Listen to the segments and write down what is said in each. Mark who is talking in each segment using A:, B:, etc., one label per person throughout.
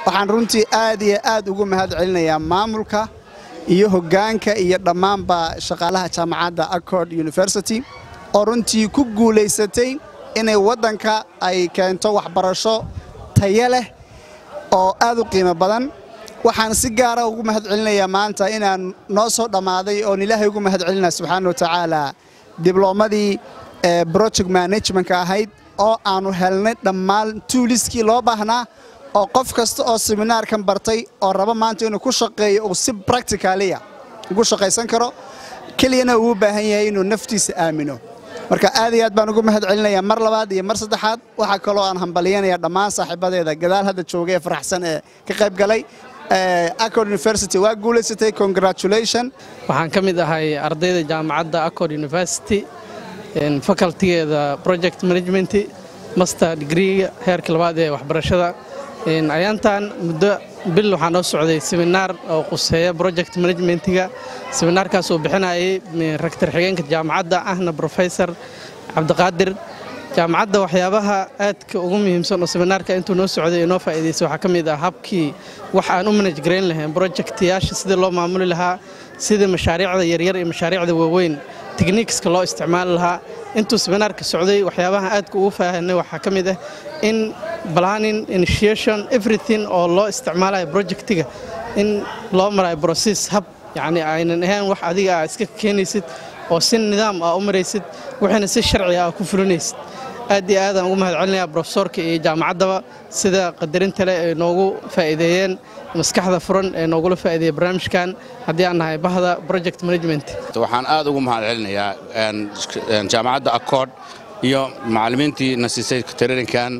A: waxaan runtii aad iyo aad ugu mahad celinayaa maamulka iyo hoggaanka iyo dhammaanba shaqaalaha jaamacadda accord university oo runtii ku guulaysatay inay waddanka ay keento waxbarasho tayo leh oo aad u qiimo badan waxaan si gaara ugu mahad celinayaa maanta inaan noo soo dhammaaday oon ilaahay ugu mahad celinaa subxaana wa tacaala dibloomadii project managementka ahayd oo aannu helnay dhammaan tuuliskii loo baahnaa oo qof kasta oo seminaarkan bartay oo raba maanta inuu ku shaqeeyo uu si bracticaliya ugu shaqaysan karo keliyana uu u baahan yahay inuu naftiisa aamino marka aad iyo aad baan ugu mahad celinayaa mar labaad iyo mar saddexaad waxaa kaloo aan hambalyanaya dhammaan saaxiibadeeda gadaal hadda jooga ee faraxsan ee ka qayb galay accord university waa guulaysatay congratulation
B: waxaan ka mid ahay ardayda jaamacadda accord university facultigeeda project management master degreega heerka labaad ee waxbarashada ayaantan muddo bil waxaa noo socday seminaar oo quseeya project managementiga seminaarkaas uu bixinayay rektor xigeenka jaamacadda ahna professor cabdiqaadir jaamacadda waxyaabaha aadka ugu muhiimsan oo seminaarka intuu noo socday inoo faa'iidaysay waxaa ka mid ah habkii wax aan u manaj garayn lahayn projectyaasha sidii loo maamuli lahaa sida mashaariicda yaryar iyo mashaariicda waaweyn techniikska loo isticmaali lahaa intuu seminaarka socday waxyaabaha aadka ugu faahanay waxaa ka mid ah in planning initiation everything oo loo isticmaalayo projectiga in loo marayo process hab yacni aynan ahayn wax adiga aa iska keenaysid oo si nidaam ah u maraysid waxayna si sharci ah ku fulinaysid aad iyo aadaan ugu mahad celinayaa brofesorka iyo jaamacaddaba sida qadarinta leh ay noogu faa'iideeyeen maskaxda furan ee noogula faa'iideeyey barnaamijkan haddii aan nahay bahda project management
C: waxaan aad ugu mahad celinayaa jaamacadda accord iyo macallimiintii na siisay traininkan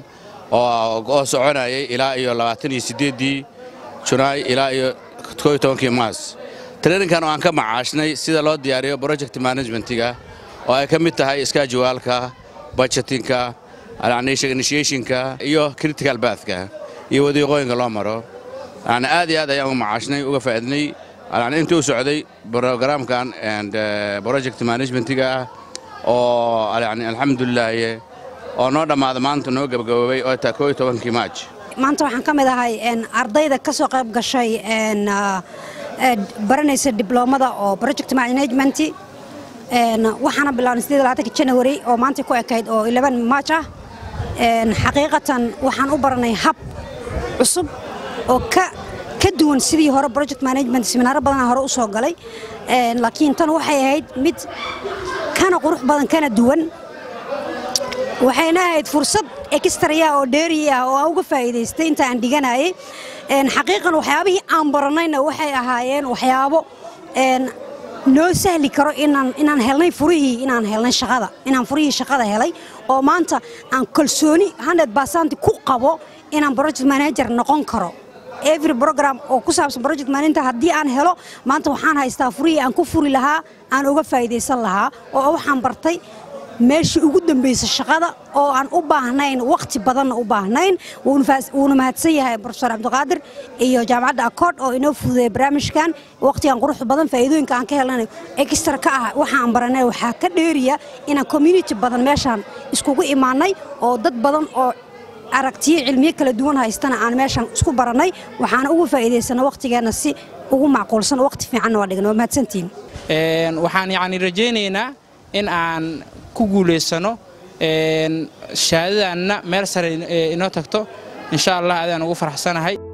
C: oo soconayay ilaa iyo labaatan iyo siddeeddii junaay ilaa iyo koo iyo tobankii maas traininkan oo aan ka macaashnay sida loo diyaariyo project managementiga oo ay ka mid tahay iskaajiwaalka budgetinka initiationka iyo critical bathka iyo wadiiqooyinka loo maro yani aad iyo aad ayaan uga macaashnay uga faa'iidnay yani intii u socday programkan project managementiga ah oo yani alxamdulilaahi oo noo dhammaada maanta noo gabagaboobay oo taa koo iyo tobankii maaj
D: maanta waxaan ka mid ahay ardayda ka soo qayb gashay baranaysa dibloomada oo project management waxaana bilaabnay sidii labaatanka janawari oo maanta ku ekayd oo eleban maaj ah xaqiiqatan waxaan u baranay hab cusub oo ka ka duwan sidii hore project management seminaaro badanaa hore u soo galay laakiin tan waxay ahayd mid kana qurux badan kana duwan waxayna ahayd fursad extraya oo dheeri ah oo aan uga faa'iidaystay inta aan dhiganayay xaqiiqan waxyaabihii aan baranayna waxay ahaayeen waxyaabo noo sahli karo inaan inaan helnay furihii inaan helnay shaqada inaan furihii shaqada helay oo maanta aan kalsooni 100% ku qabo inaan project manager noqon karo every program oo ku saabsan project manager haddii aan helo maanta waxaan haystaa furihii aan ku furi lahaa aan uga faa'iidaysan lahaa oo waxaan bartay meeshii ugu dambaysa shaqada oo aan u baahnayn waqti badanna u baahnayn wuuna mahadsan yahay profesor cabdiqaadir iyo jaamacadda accord oo inoo fududeeya barnaamijkan waqtigan quruxda badan faa'iidooyinka aan ka helnay extra ka ah waxaan baranay waxaa ka dheeriya inaan community badan meeshaan iskugu imaanay oo dad badan oo aragtiyo cilmiyo kala duwan haystana aan meeshaan isku barannay waxaana ugu faa'iidaysana waqtigeenna si ugu macquulsan waqti fiicanna waa dhigan waa mahadsantihin
E: waxaan yacni rajaynaynaa in aan ku guulaysano shahaadadanna meel sare inoo tagto insha allah adaan ugu faraxsanahay